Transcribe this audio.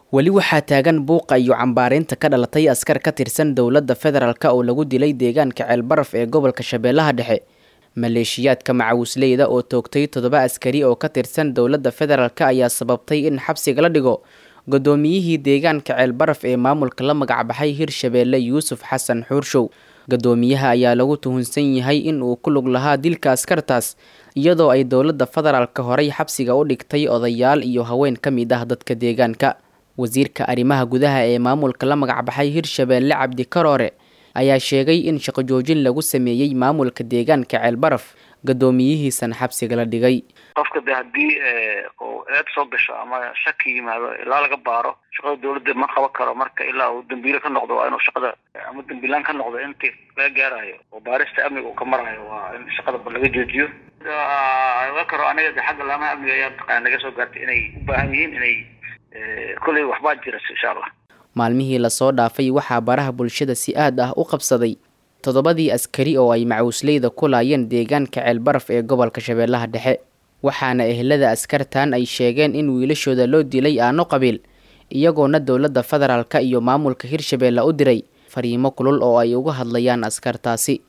weli waxaa taagan buuqa iyo cambaareynta ka dhalatay askar ka tirsan dowladda federaalk oo lagu dilay deegaanka ceelbaraf ee gobolka shabeellaha dhexe maleeshiyaadka macawisleyda oo toogtay toddoba askari oo ka tirsan dowladda federaalk ayaa sababtay in xabsiga la dhigo guddoomiyihii deegaanka ceelbaraf ee maamulka la magacbaxay hirshabeelle yuusuf xasan xuurshow guddoomiyaha ayaa lagu tuhunsan yahay in uu ku lug lahaa dilka askartaas iyadoo ay dowladda federaalka horey xabsiga u dhigtay odayaal iyo haween ka mid ah dadka deegaanka wasiirka arrimaha gudaha ee maamulka la magacbaxay hirshabeelle cabdi karoore ayaa sheegay in shaqo joojin lagu sameeyey maamulka deegaanka ceelbaraf guddoomiyihiisana xabsiga la dhigay qofka de haddii uu eed soo gasho ama shaki yimaado ilaa laga baaro shaqada dawladda ma qaban karo marka ilaa uu dambiile ka noqdo waa inuu shaqada ama dambiilaan ka noqdo intii laga gaarayo oo baarista amniga uu ka marayo waa in shaqada laga joojiyo oga karo aniga de xagga laamaha amniga ayaa mataqana naga soo gaartay inay u baahan yihiin inay kolley waxbaa jira insha allah maalmihii lasoo dhaafay waxaa baraha bulshada si aad ah u qabsaday toddobadii askari oo ay macawisleyda ku laayeen deegaanka ceelbaraf ee gobolka shabeellaha dhexe waxaana ehelada askartan ay sheegeen in wiilashooda loo dilay aano qabiil iyagoona dowladda federaalka iyo maamulka hirshabeelle u diray fariimo kulul oo ay uga hadlayaan askartaasi